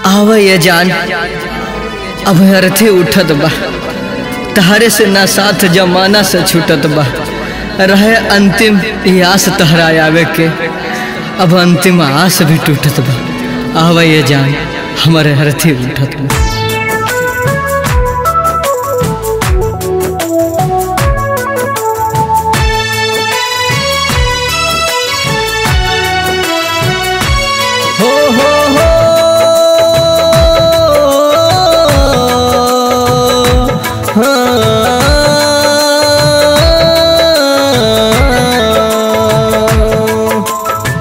आव ये जान अब अरथे उठत बा तहरे से ना साथ जमाना से छूटत बा रहे अंतिम ई आस तहरा आवे के अब अंतिम आस भी टूटत बा आव ये जान हमारे अरथे उठत बा हो हो हो हाँ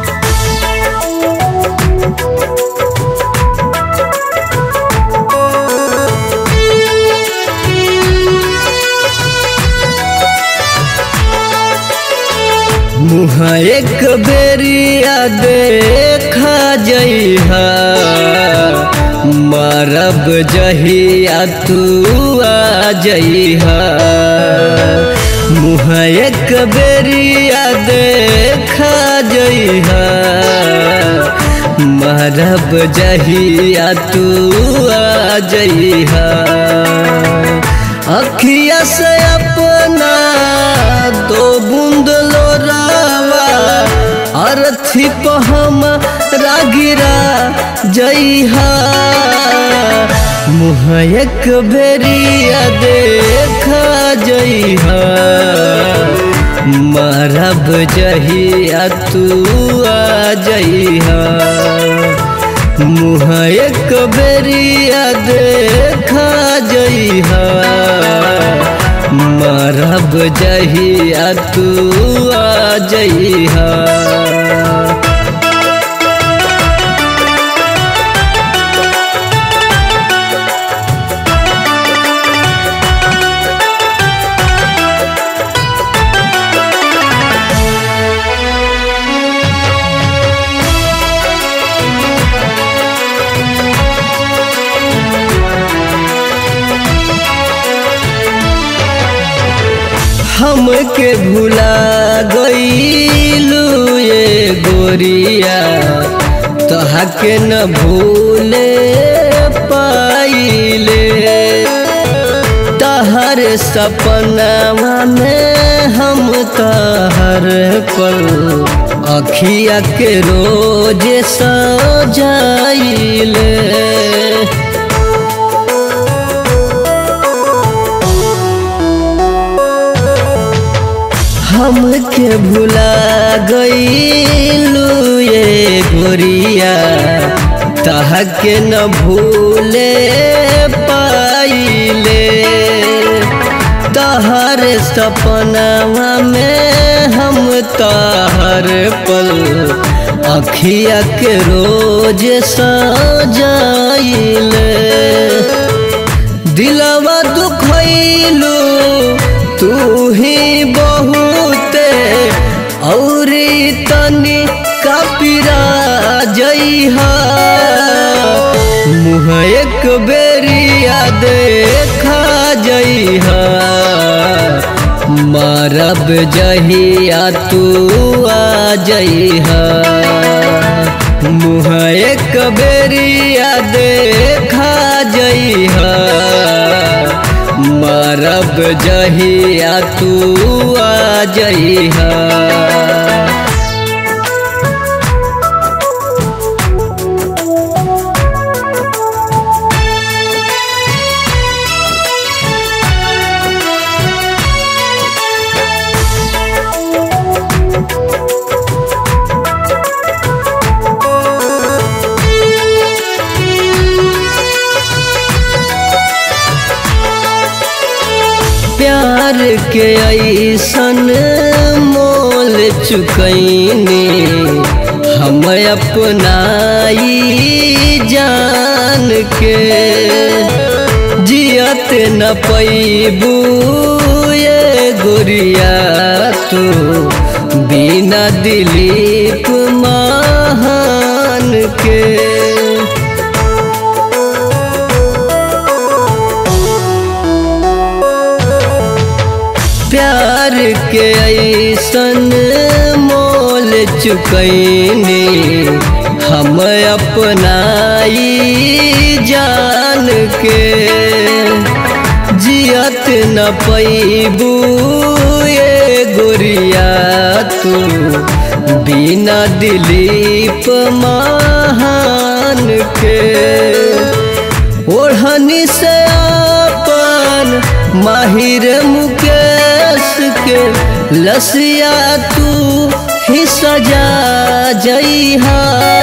मुँह एक बेरिया देखा जइहा मरब जहिया तू आ जइहा मुँह एक बेरिया देखा जइहा मरब जहिया तू आ जइहा अखिया से अपना दो बूंद लोरावा अरथी पहम रागिरा जइहा मुँह एक बेरिया देखा जइहा मरब जहिया तू आ जइहा मुँह एक बेरिया देखा जइहा मरब जहिया तू आ जइहा हमके भुला गईलू ये गोरिया तहके न भूले पाइले तहर सपनावा में हम तहर पल अखिया के रोज सजाइले हमके भुला गईलू ये गोरिया तहके न भूले पाइले तहर सपनावा में हम तहर पल अखिया के रोज सजाइले दिलवा दुखैलू तू ही बहुते औरी तनी कपिरा जइहा मुँह एक बेरिया देखा जइहा मारब जहिया तू आ जइहा मुँह एक बेरिया देखा जइहा मरब जहिया तू आ जइहा प्यार के ऐसन मोल चुकैनी हम अपनाई जान के जियत न पैबू ये गोरिया तू बिना दिलीप महान के प्यार के ऐसन मोल चुकैनी हम अपनाई जान के जियत न पैबू ये गोरिया तू बिना दिलीप महान के ओढ़नी से अपन माहिर मुकेश के लसिया तू ही सजा जइहा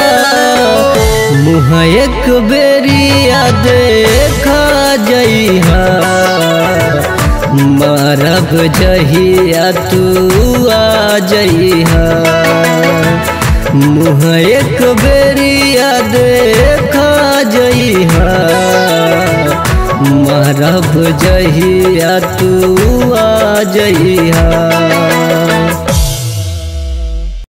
मुँह एक बेरिया देखा जइहा मारब जहिया तू आ जइहा मुँह एक बेरिया देखा जइहा मारब जहिया तू आ जइहा